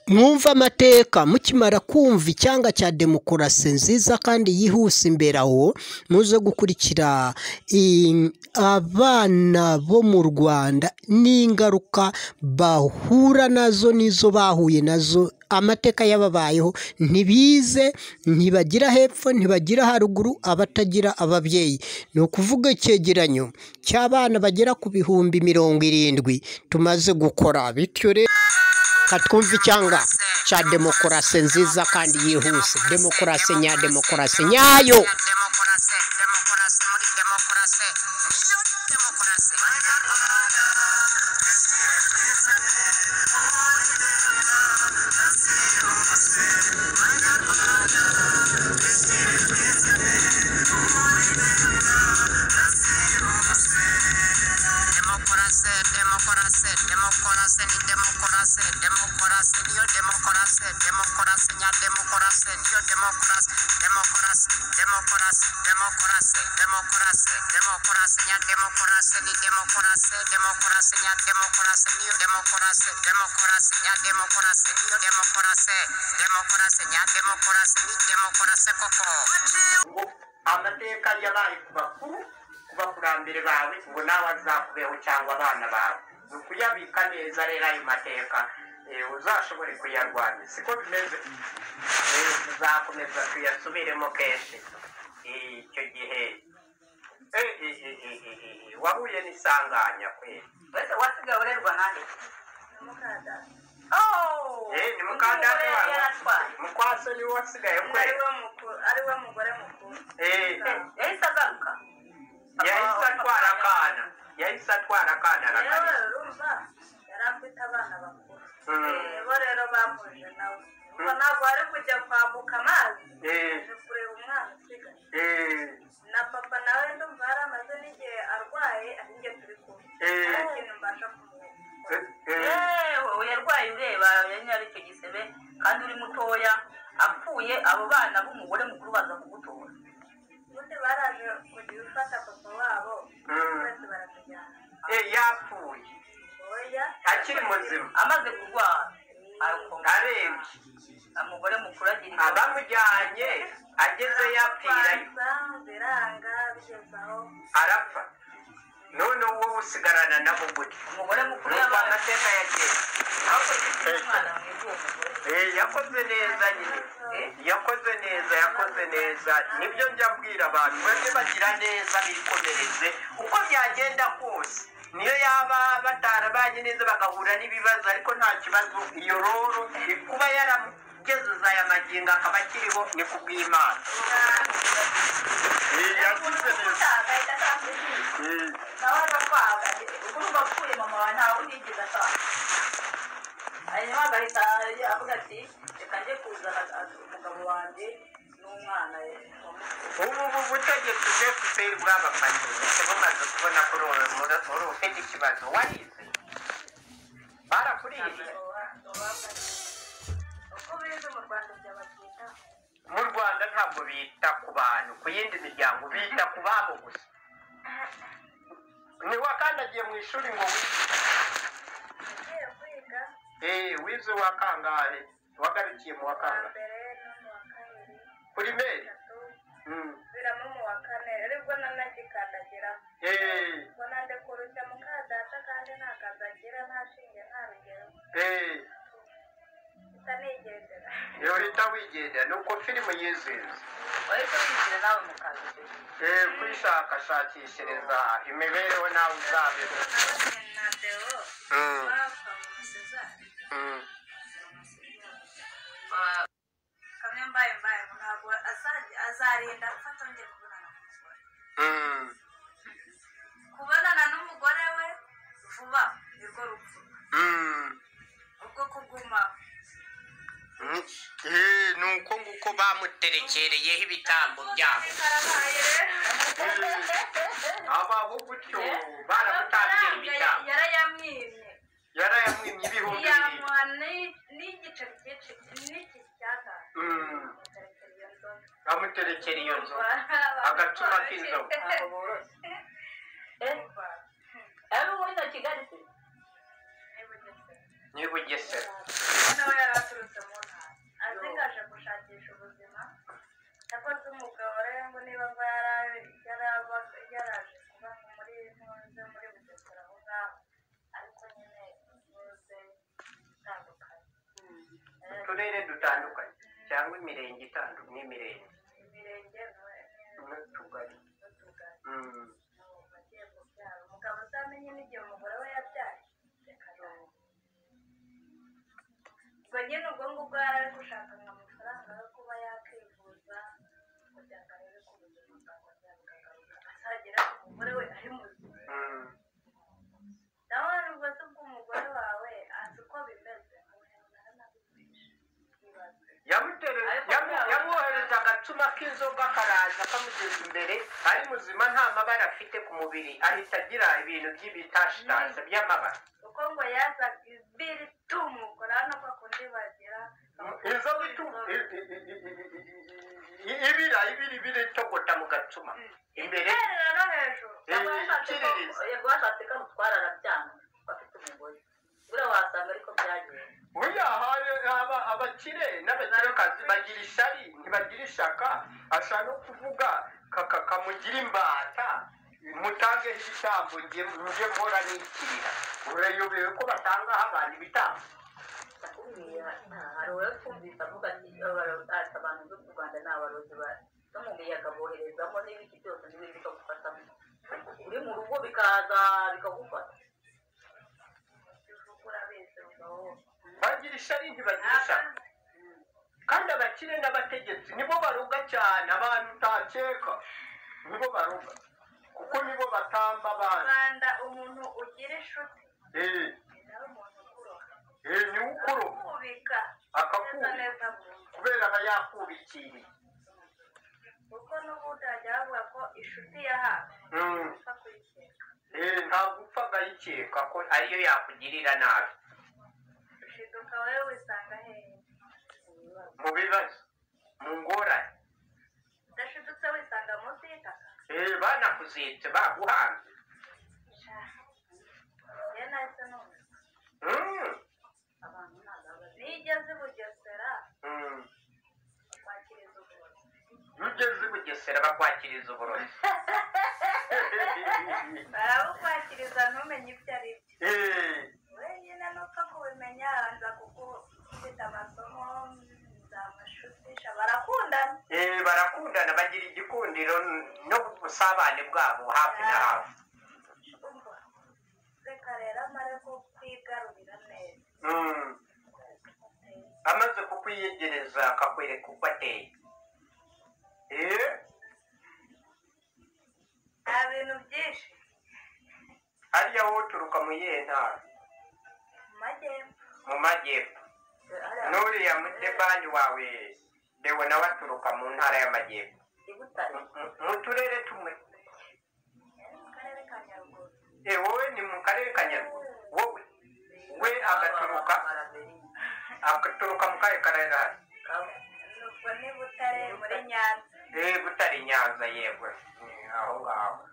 mwumve amateka mukimara kumva icyanga cya demokarasi nziza kandi yihuse imbere aho muze gukurikira abana bo mu rwanda n'ingaruka bahura nazo n'izo bahuye nazo amateka yababayeho ntibize ntibagira hepfo ntibagira haruguru abatagira ababyeyi ni ukuvuga icyegeranyo cy'abana bagera ku bihumbi mirongo irindwi tumaze gukora bityo rero katwumva icyanga cya demokarasi nziza kandi yihuse demokarasi nya demokarasi nyayo demokorase demokorase demokorase ni demokorase demokorase niyo demokorase demokorase nya demokorase niyo demokorase demokorase demokorase demokorase demokorase demokorase nya demokorase ni demokorase demokorase nya demokorase niyo demokorase demokorase nya demokorase niyo demokorase demokorase nya demokorase ni demokorase koko amateka yabaye ku bakuru ku bakurambere bawe ngo nawe azakubeho cyangwa abana bawe ni ukuyabika neza rero ayo mateka eh, uzashobore kuyarwanya siko bimeze Eh, tuzakomeza tuyasubiremo kenshi Eh, icyo gihe eh, eh, eh, eh, eh, eh, wahuye n'isanganya kweli Wese wasigaye urerwa nande? Eh, ni mukandada wawe. mukwase niwe wasigaye kweli ariwe mugore mukuru Eh, eh, yahise agaruka yahise atwara akana yahise atwara akana rero arakarisa urumva yari afite abana bakuru Mm. Eh, bo rero bamuje nawe ubwo ntabwo wari kujya kwambuka amazi Eh, uje kureba umwana usigaye eh, na papa nawe ndumva yari amaze n'igihe arwaye arinjye turi kumwe Eh. nta kintu mbasha kumuha eh, eh. yewe wowe yarwaye ureba yari ari icyo gisebe kandi uri mutoya apfuye abo bana b'umugore mukuru baza kugutora ubundi baraje kugira ufata papa wabo Mm. bose baramujyana Eh, yapfuye oya akiri muzima amaze kurwara arakomeye. arembye umugore mukuru agira abamujyanye ageze yapfirayo biranga bigeze aho arapfa none wowe usigarana nabo gute umugore mukuru nuko yabaye amateka yagenze akoze umwana mwiza uwo mugore Eh, yakoze neza nyine Eh, yakoze neza yakoze neza nibyo njya mbwira abantu bajye bagira neza bikomereze uko byagenda kose niyo yaba batarabanye neza bagahura n'ibibazo ariko nta kibazo iyo roro kuba yaramugezeza aya magingo akaba akiriho ni kubw'imana Eh, yakoze neza agahita atambukira Eh, nawe agakwaga urumva apfuye mama wawe ntawe unigeze atanga hanyuma agahita avuga ati reka njye kuzana umugabo wanjye n'umwana we ubu ubu butegetsi bwe fpr bwabafashije bumaze kubona ko uri uri ufite ikibazo warize barakuriye uko bize mu rwanda byabagenda mu rwanda ntabwo bita ku bantu ku yindi miryango bita ku babo gusa ntiwakandagiye mu ishuri ngo wi- ugiye kwiga eh wize uwa kangahe wagarukiye mu wa wa kangahe mbere no mu wa kabiri kuri meri gatatu Mm. biramo mu wa kane aribwo nanagikandagiramo eh ngo nande kurushya muka data kandi nta kazi agira nta shinge nta rugero eh gusa nigendera iyo uhita wigendera ni uko filime yizihiza wahise wishyira nawe mu kazi eh kwishakashakishiriza imibereho nawe uzabeho na deo Mm. bapfa mu masezari Mm. kamwe mbaye mbaye ngo ntabwo azajya- azarinda ko atongera kubonana n'umugore Mm. kubonana n'umugore we vuba nirwo rupfu Mm. ubwo kuguma Eh, ni uko nguko bamuterekereyeho ibitambo byabo karabaye abaho gutyo baramutangira ibitambo yarayamwimye yarayamwimye ibihumbi bibiri iyamuha n'igice cyinshi n'iki cyatanu Mm. bamuterekera iyo nzu agacuma k'inzoga ari ubundi kigali se ni bugesera nawe yari aturutse uturere dutandukanye cyangwa imirenge itandukanye n'imirenge imirenge n'utugari n'utugari Mm. bagiye kubyara umugabo utamenye n'igihe umugore we yabyaye reka rero ubwo nyine ubwo ngubwo yari ari gushaka amafaranga yo kuba yakwivuza kugira ngo arebe ku buzima bwa kongera bukagaruka azagera ku mugore we ari muzima Mm. nawe nubwo se bw'umugore wawe azi uko bimeze muhembera n'abikwisha ibibazo yamutera Ariko yamu- ntabwo- yamwohereza agacuma k'inzoga karaza kamugeza imbere ari muzima nta mabara afite ku mubiri ahita agira ibintu by'ibitashitatsi by'amabara kuko ngo yaza ibiri tumukora hano ko kundi bagira inzo bitu- i- i- i- i- i- ibira ibiri ibiri itogota mu gacuma imbere Imiterere no hejuru Eh, ikiririza. yego washatse ko amutwara arabyanga afite umugore buriya wasanga ariko byagenze buriya hari aba- abakire n'abakirekazi bagira ishyari ntibagira ishaka ashaka no kuvuga kaka kamugira imbata mutangeho ibitambo njye njye mpora nikirira urayobewe ko batangaho abantu ibitambo ndakubwira hari uwatwumvise avuga ati "Abaro- ati abantu bo mu rwanda ni abarozi ba- no mu miyaga boherezamo n'ibiti byose n'ibindi bikagufatamo uri mu rugo bikaza bikagufata ivugura bese ngaho bagira ishyari ntibagira ishaka kandi abakire n'abategetsi nibo baruga cyane abantu utakeka nibo baruga kuko nibo batamba mu abantu rwanda umuntu ugira inshuti Eh, ni nawe umuntu ukuroha eh, niwe ukuroga akubika akakubika neza neza mu nzu kubera aba yakubikiriye kuko n'ubundi hajya bavuga ko inshuti ya hafi Mm. upfa kuyikeka Eh, ntabwo upfa agayikeka ko ariyo yakugirira nabi ushiduka wowe wisanga hehe mu bibazo mu ngorane udashidutse wisanga munsi y'itaka Eh, banakuzitse baguhanze sha njye nahise numva Mm, abantu ntabwo baba- niyo ugeze i bugesera mm. bakwakiriza ubuntu iyo ugeze i bugesera bakwakiriza uburozi barabukwakiriza ntumenye ibyo ari byo Eh, wenyine nupfa kubimenya banza kuko ufite amasomo za mashutisha barakundana eh, barakundana bagira igikundiro no ku busabane bwabo hafi na hafi umva reka rero amare ko kwigarurira neza Mm. amaze kukwiyegereza akakwereka uko ateye Eh, nta bintu byinshi hariya wowe uturuka mu yihe ntara mu majyepfo mu majyepfo n'uriya mudebani wawe dewe nawe aturuka mu ntara y'amajyepfo ibutare Mu- mu- mu turere tumwe yari mu karere ka nyaruguru e wowe ni mu karere ka nyaruguru wowe we agaturuka agaturuka mu kahe karere hasi ubwo ni butare muri nyanza e butari nyanza yego Eh, aho ngaho